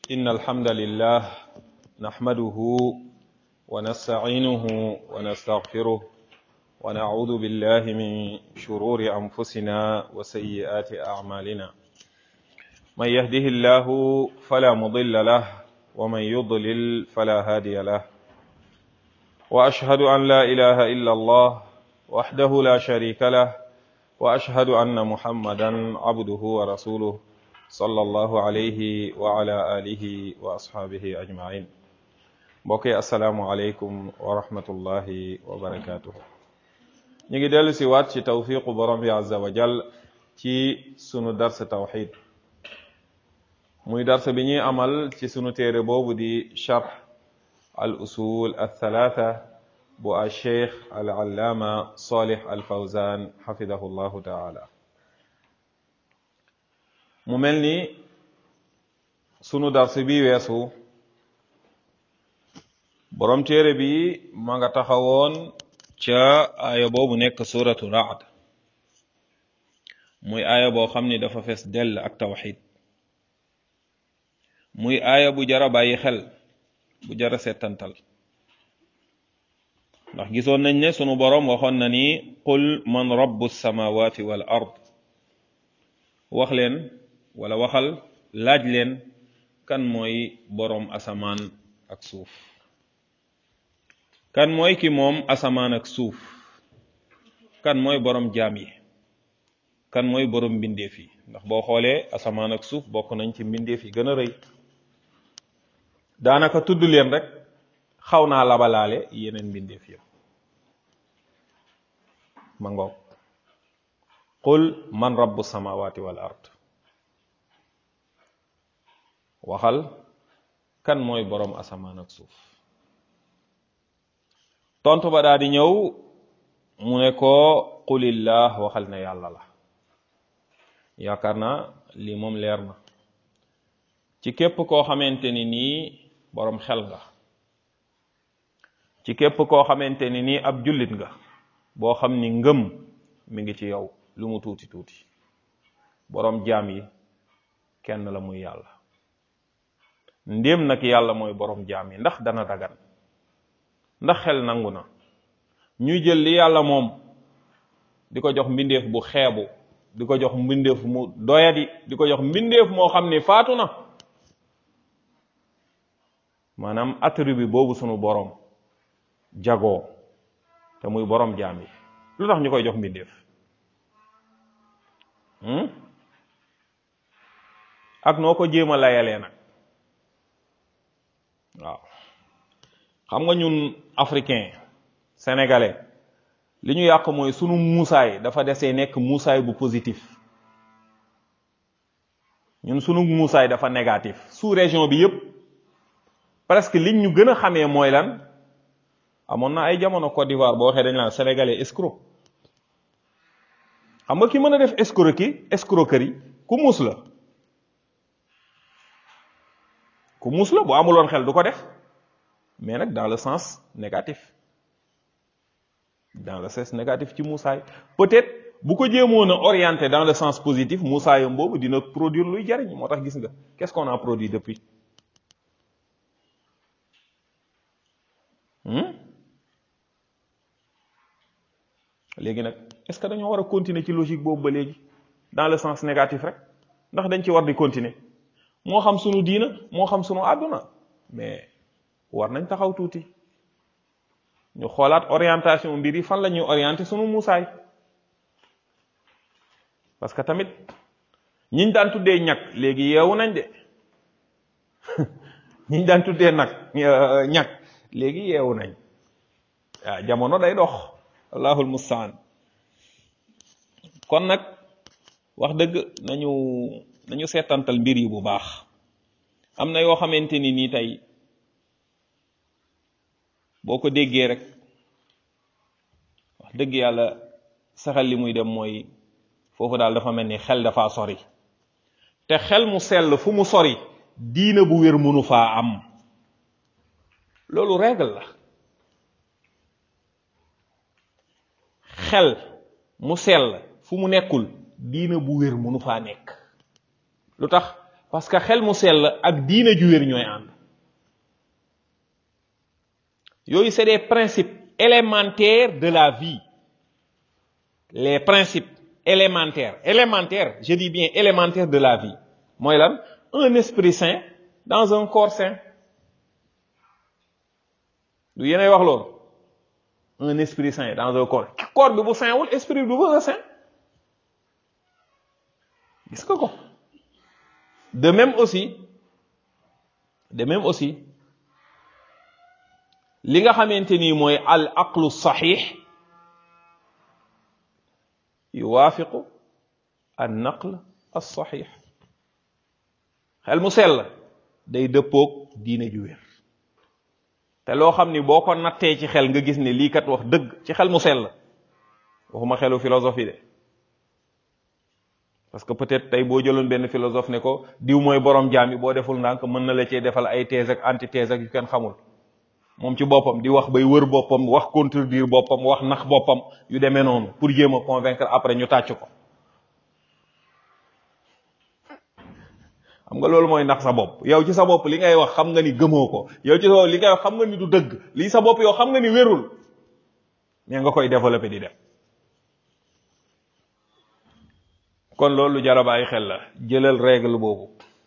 إن الحمد لله نحمده ونستعينه ونستغفره ونعوذ بالله من شرور أنفسنا وسيئات أعمالنا من يهده الله فلا مضل له ومن يضلل فلا هادي له وأشهد أن لا إله إلا الله وحده لا شريك له وأشهد أن محمدا عبده ورسوله صلى الله عليه وعلى آله وأصحابه أجمعين mbokki asalaamualeykum wa rahmatullahi wa barakaatuhu ñu ngi dellu si waat ci tawfiqu borom bi azza wa jal ci sunu darsa tawxid muy darsa bi ñuy amal ci sunu téere boobu di charx al usul al thalatha bu al cheikh al allaama salih al fawzan xafidahu llahu taala mu mel ni sunu darsa bi weesu borom téere bi ma nga taxawoon ca aaya boobu nekk suratu raad muy aaya boo xam ni dafa fees dell ak tawxid muy aaya bu jara bàyyi xel bu jara settantal ndax gisoon nañ ne sunu boroom waxoon na ni qul man rabbu samawati wal ard wax leen wala waxal laaj leen kan mooy boroom asamaan ak suuf kan mooy ki moom asamaan ak suuf kan mooy boroom jaam yi kan mooy boroom mbindeef yi ndax boo xoolee asamaan ak suuf bokk nañ ci mbindeef yi gën a rëy daanaka tudd leen rek xaw naa labalaale yeneen mbindeef yëpp ma ngoog qul man rabbu samawati wal ard waxal kan mooy boroom asamaan ak suuf tontu ba daa di ñëw mu ne ko qulillah waxal na yàlla la yaakaar naa lii moom leer na ci képp koo xamante ni nii boroom xel nga ci képp koo xamante ni nii ab jullit nga boo xam ni ngëm mi ngi ci yow lu mu tuuti tuuti boroom jaam yi kenn la muy yàlla ndéem nag yàlla mooy boroom jaam yi ndax dana dagan ndax xel nangu na ñuy jël li yàlla moom di ko jox mbindeef bu xeebu di ko jox mbindeef mu doyadi di ko jox mbindeef moo xam ni faatu na maanaam attribut boobu sunu boroom jagoo te muy boroom jaam yi lu tax ñu koy jox mbindeef ak noo ko jéem a layalee nag waaw xam nga ñun africain sénégalais li ñu yàq mooy sunu muusaay dafa desee nekk muusaay bu positif ñun sunu muusaay dafa négatif sous région bi yépp presque liñ ñu gën a xamee mooy lan amoon na ay jamono Côte d'Ivoire boo waxee dañ laan sénégalais escroc xam nga ki mën a def escroquerie escroquerie ku muus la ku muus la bu amuloon xel du ko def mais nag dans le sens négatif dans le sens négatif ci muusaay peut-être bu ko jéemoon a orienté dans le sens positif muusaayam boobu dina produire luy jariñ moo tax gis nga qu'est-ce qu'on a produit depuis léegi nag est-ce que dañoo war a continuer ci logique boobu ba léegi dans le sens négatif rek ndax dañ ci war di continuer moo xam sunu diina moo xam sunu àdduna mais war nañ taxaw tuuti ñu xoolaat orientation mbir yi fan la ñuy orienté sunu muusaay parce que tamit ñiñ daan tuddee ñag léegi yeewu nañ de ñiñ daan tuddee nag ñag léegi yeewu nañ waaw jamono day dox allahul mustaan kon nag wax dëgg nañu nañu seetantal mbir yi bu baax am na yoo xamante ni nii tey boo ko déggee rek wax dëgg yàlla saxal li muy dem mooy foofu daal dafa mel ni xel dafa sori te xel mu sell fu mu sori diina bu wér mënu faa am loolu règle la xel mu sell fu mu nekkul diina bu wér mënu faa nekk lu tax parce que xel mu sell ak diine ju wér ñooy ànd yooyu c'est des principes élémentaires de la vie les principes élémentaires élémentaires je dis bien élémentaires de la vie mooy lan un esprit saint dans un corps saint du yéenay wax loolu un esprit saint dans un corps corps bi bu saint wul esprit du bëgg a saint gis nga ko de même aussi de même aussi li nga xamante ni mooy al aqlu saxiix yuwaafiqu an naql as saxiix xel mu sell day dëppoog diine ju wér te loo xam ni boo ko nattee ci xel nga gis ne lii kat wax dëgg ci xel mu sell waxuma xelu philosophie de parce que peut-être tey boo jëloon benn philosophe ne ko diw mooy borom jaam yi boo deful ndànk mën na la cee defal ay thèse ak antithèse ak yu kenn xamul moom ci boppam di wax bay wër boppam wax contredire boppam wax nax boppam yu demee noonu pour jéem a convaincre après ñu tàcc ko xam nga loolu mooy nax sa bopp yow ci sa bopp li ngay wax xam nga ni gëmoo ko yow ci sa bopp li ngay wax xam nga ni du dëgg lii sa bopp yow xam nga ni wérul mais nga koy développer di dem kon loolu jar a bàyyi xel la jëlal règle boobu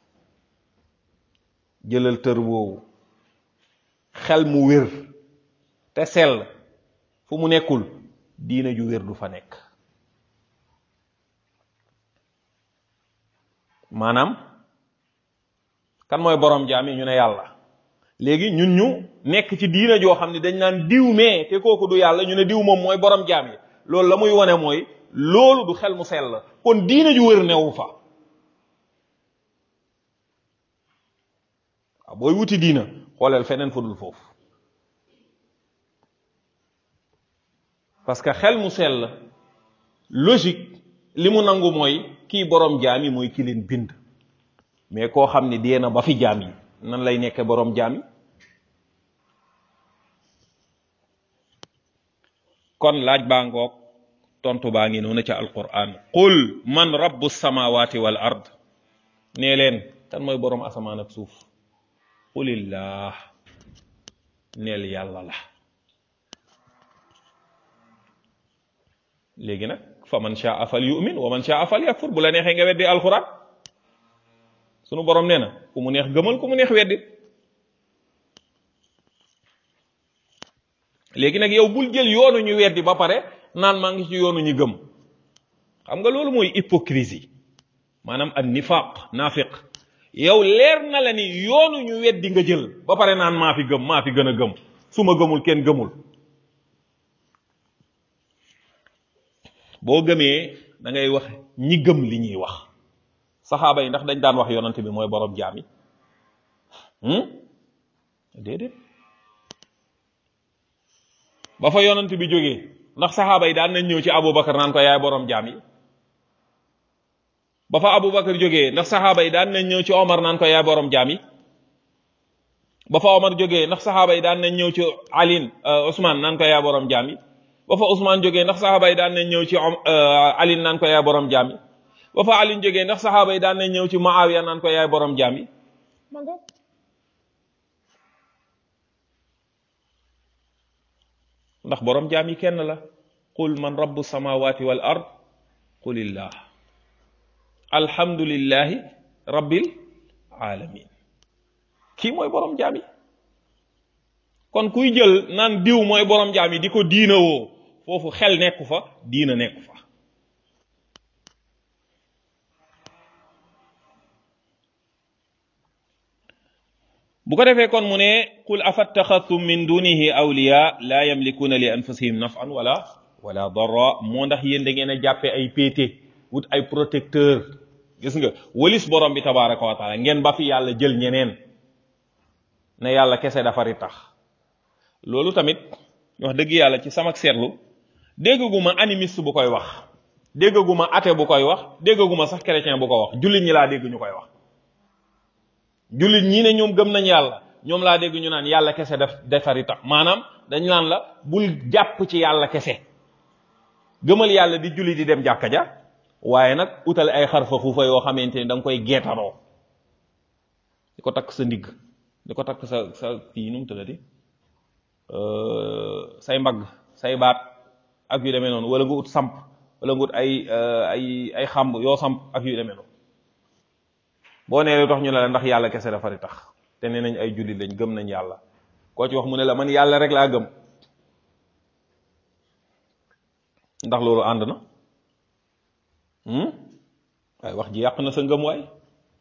jëlal tër boobu xel mu wér te sell fu mu nekkul diina ju wér du fa nekk maanaam kan mooy borom jaam yi ñu ne yàlla léegi ñun ñu nekk ci diina joo xam ne dañ naan diw mee te kooku du yàlla ñu ne diw moom mooy borom jaam yi loolu la muy wane mooy loolu du xel mu sell kon diina ju wér newu fa waaw booy wuti diina xooleel feneen fu dul foofu parce que xel mu sell logique li mu nangu mooy kii borom jaam yi mooy ki leen bind mais koo xam ni dee na ba fi jaam yi nan lay nekke borom jaam yi kon laaj baa ngoog tontu baa ngi noonu ca alquran qul man rabbu samawati wal ard nee leen kan mooy borom asamaan ak suuf qulillah neel yàlla la léegi nag fa man shaa fal yu'min wa man shaa fal yakfur bu la neexee nga weddi alquran sunu borom nee na ku mu neex gëmal ku mu neex weddi léegi nag yow bul jël yoonu ñu weddi ba pare naan maa ngi ci yoonu ñu gëm xam nga loolu mooy hypocrisie maanaam an nifaq naafiq yow leer na la ni yoonu ñu weddi nga jël ba pare naan maa fi gëm maa fi gën a gëm su ma gëmul kenn gëmul boo gëmee da ngay wax ñi gëm li ñuy wax saxaaba yi ndax dañ daan wax yonante bi mooy borom jaam yi déedéet ba fa yonante bi jógee ndax saxaaba yi daan nañ ñëw ci Aboubacar naan ko yaay borom jaam yi ba fa Aboubacar jógee ndax saxaaba yi daan nañ ñëw ci Omar naan ko yaay borom jaam yi ba fa Omar jógee ndax saxaaba yi daan nañ ñëw ci Alin Ousmane naan ko yaay borom jaam yi ba fa Ousmane jógee ndax saxaaba yi daan nañ ñëw ci Alin naan ko yaay borom jaam yi ba fa Alin jógee ndax saxaaba yi daan nañ ñëw ci Muawiya naan ko yaay borom jaam yi ma nga ndax borom jaam yi kenn la qul man rabbu samawati wal ard qulillah alhamdulillahi rabbil alamin kii mooy borom jaam yi kon kuy jël naan diw mooy borom jaam yi di ko diina woo foofu xel nekku fa diina nekku fa bu ko defee kon mu ne qul afattaxadtum min dunihi awliya la yamlikuuna li anfusihim nafan wala wala darra moo ndax yéen da ngeen a jàppee ay péete wut ay protecteur gis nga walis borom bi tabaraka wa taala ngeen ba fi yàlla jël ñeneen ne yàlla kese dafari tax loolu tamit wax dëgg yàlla ci sama seetlu déggaguma animiste bu koy wax déggaguma athée bu koy wax déggaguma sax chrétien bu ko wax jullit ñi laa dégg ñu koy wax jullit ñi ne ñoom gëm nañ yàlla ñoom laa dégg ñu naan yàlla kese def defari tax maanaam dañ naan la bul jàpp ci yàlla kese gëmal yàlla di julli di dem jàkka ja waaye nag utal ay xarfa fuufa yoo xamante ni da nga koy geetaroo di ko takk sa ndigg di ko takk sa sa kii nu mu tuddati say mbagg say baat ak yu demee noonu wala nga ut samp wala nga ut ay ay ay xamb yoo samp ak yu demee noonu boo nee lu tax ñu ne la ndax yàlla kese dafa di tax te nee nañ ay jullit lañ gëm nañ yàlla koo ci wax mu ne la man yàlla rek laa gëm ndax loolu ànd na waaye wax ji yàq na sa ngëm waay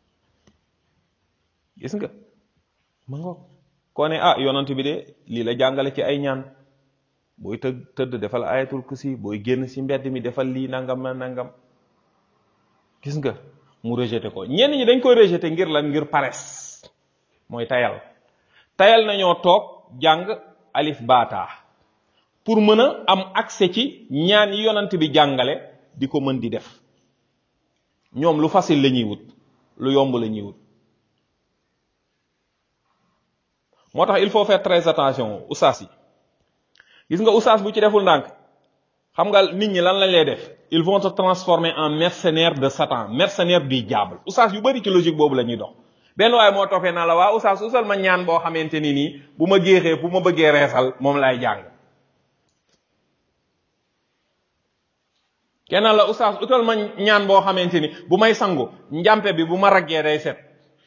gis nga ma nga koo ne ah yonant bi de lii la jàngale ci ay ñaan booy tëdd tëdd defal ayatul kursi booy génn ci mbedd mi defal lii nangam na nangam gis nga mu rejeté ko ñenn ñi dañ koy rejeté ngir lan ngir paresse mooy tayal tayal nañoo toog jàng alif baataa pour mën a am accès ci ñaan yi yonant bi jàngale di ko mën di def ñoom lu facile la ñuy wut lu yomb la ñuy wut moo tax il faut faire très attention oustaz yi gis nga oustaz bu ci deful ndànk xam nga nit ñi lan lañ lay def ils vont se transformer en mercenaire de Satan mercenaire du diable oustaz yu bari ci logique boobu la ñuy dox benn waaye moo toppee naa la waa oustaz usal ma ñaan boo xamante ni nii bu ma géexee bu ma bëggee reesal moom laay jàng kenn la oustaz utal ma ñaan boo xamante ni bu may sangu njàmpe bi bu ma raggee day set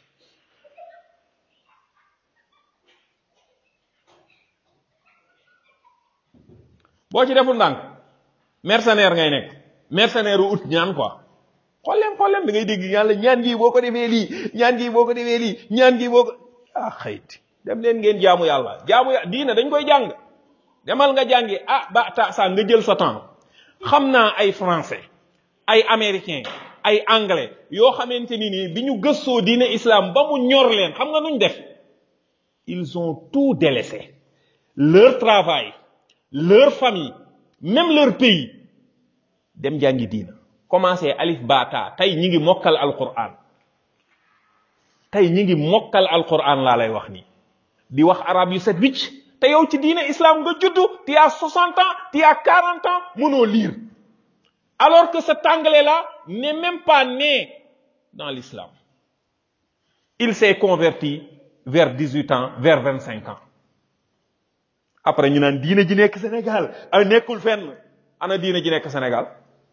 boo ci deful ndànk mercenaire ngay nekk mercenaire u ut ñaan quoi xoolem xoolem da ngay dégg yàlla ñaan gi boo ko defee lii ñaan gi boo ko defee lii ñaan gi boo ko ah xëyti dem leen ngeen jaamu yàlla jaamu yàlla diina dañ koy jàng demal nga jàngi ah ba ta sa nga jël sa temps xam naa ay français ay américain ay anglais yoo xamante ni nii bi ñu gëstoo diine islam ba mu ñor leen xam nga nuñ def ils ont tout délaissé leur travail leur famille même leur pays dem jàngi diina commencé alif bata tey ñi ngi mokkal alquran tey ñi ngi mokkal alquran laa lay wax nii di wax arab yu set wicc te yow ci diine islam nga juddu tu as 60 ans tu as 40 ans mënoo lire alors que cet anglais là n'est même pas né dans l'islam il s'est converti vers 18 ans vers 25 ans après ñu naan diine ji nekk Sénégal ay nekkul fenn ana diine ji nekk Sénégal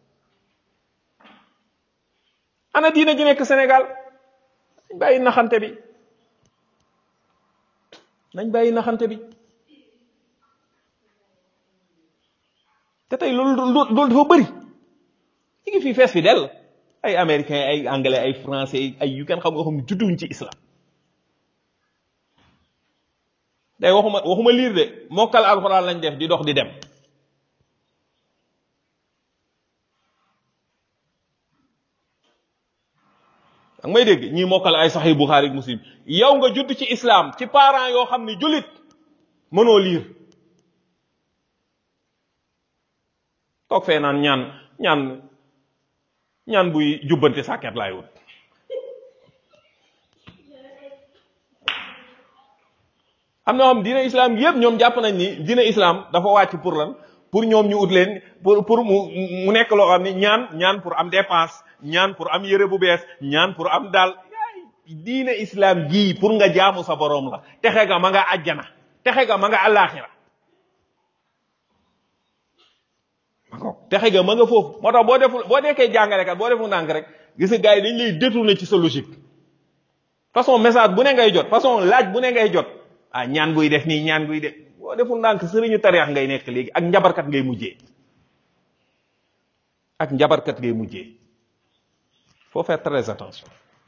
ana diine ji nekk Sénégal nañ bàyyi naxante bi nañ bàyyi naxante bi te tey loolu loolu dafa bëri ñu ngi fii fees fi dell ay américain ay anglais ay français ay yu kenn xam nga xam ne judduwuñ ci islam day waxuma waxuma liir de mokkal alxuraan lañ def di dox di dem ak may dégg ñi mokkal ay saxi buxaari ak muslim yow nga judd ci islam ci parents yoo xam ne jullit mënoo liir toog fee naan ñaan ñaan ñaan buy jubbante sàkket laay wut am na xam diine islam yëpp ñoom jàpp nañ ni diine islam dafa wàcc pour lan pour ñoom ñu ut leen pour pour mu mu nekk loo xam ni ñaan ñaan pour am dépense ñaan pour am yére bu bees ñaan pour am daal diine islam gii pour nga jaamu sa boroom la texe ga ma nga àjjana texe ga ma nga àllaaxira texe ga ma nga foofu moo tax boo deful boo nekkee jàngalekat boo deful ndànk rek gis nga gars yi dañ lay détourner ci sa logique façon message bu ne ngay jot façon laaj bu ne ngay jot ah ñaan buy def nii ñaan buy def boo deful ndànk sëriñu tariix ngay nekk léegi ak njabarkat ngay mujjee ak njabarkat ngay mujjee faut faire très attention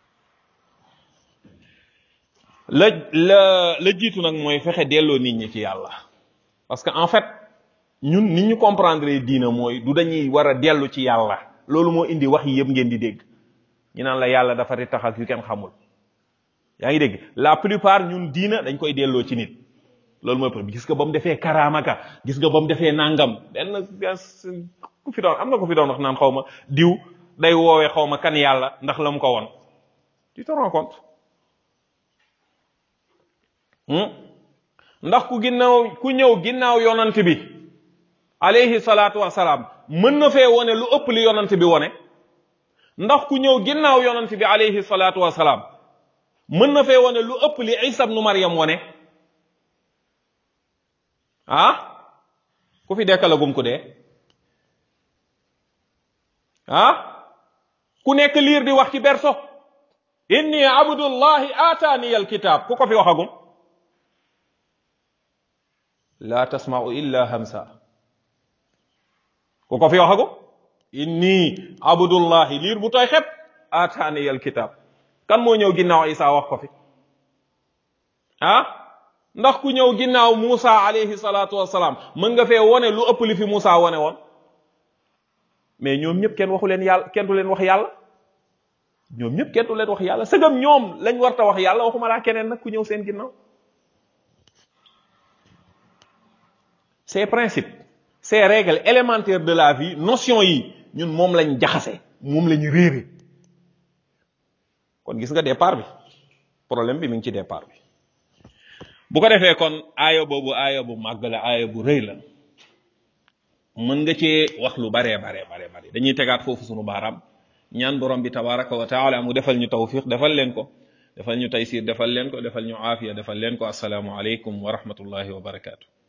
la la la jiitu nag mooy fexe delloo nit ñi ci yàlla parce que en fait ñun nit ñu comprendre diina mooy du dañuy war a dellu ci yàlla loolu moo indi wax yi yëpp ngeen di dégg ñu naan la yàlla dafa di tax ak yu kenn xamul yaa ngi dégg la plupart ñun diina dañ koy delloo ci nit loolu mooy problème gis nga ba mu defee karaamaka gis nga ba mu defee nangam benn ku fi doon am na ko fi doon wax naan xaw ma diw day woowee xaw ma kan yàlla ndax la mu ko woon tu te rends compte ndax ku ginnaaw ku ñëw ginnaaw yonant bi alayhi salaatu wasalaam mën na fee wone lu ëpp li yonant bi wone ndax ku ñëw ginnaaw yonant bi alayhi salaatu wasalaam mën na fee wane lu ëpp li isa ibnu maryam wone ah ku fi dekkalagum ku dee ah ku nekk liir di wax ci berso inni abdullahi ataani alkitab ku ko fi waxagum la tasma'u illa hamsa ku ko fi waxagum inni abdullahi liir bu tooy xep ataani alkitab kan moo ñëw ginnaaw isa wax ko fi ah ndax ku ñëw ginnaaw Muusa alayhi salaatu wasalaam mën nga fee wone lu ëpp li fi Muusa wone woon mais ñoom ñëpp kenn waxu leen yàlla kenn du leen wax yàlla ñoom ñëpp kenn du leen wax yàlla sëgam ñoom lañ warta wax yàlla waxuma laa keneen nag ku ñëw seen ginnaaw ces principes ces règles élémentaires de la vie notion yi ñun moom lañ jaxase moom lañu réere kon gis nga départ bi problème bi mi ngi ci départ bi bu ko defee kon aaya boobu aaya bu màgg la aaya bu rëy la mën nga cee wax lu baree baree baree bare dañuy tegaat foofu sunu baaraam ñaan borom bi tabaraka wa taala mu defal ñu tawfiq defal leen ko defal ñu taysir defal leen ko defal ñu aafiya defal leen ko asalaamu aleykum wa rahmatullahi wa barakaatu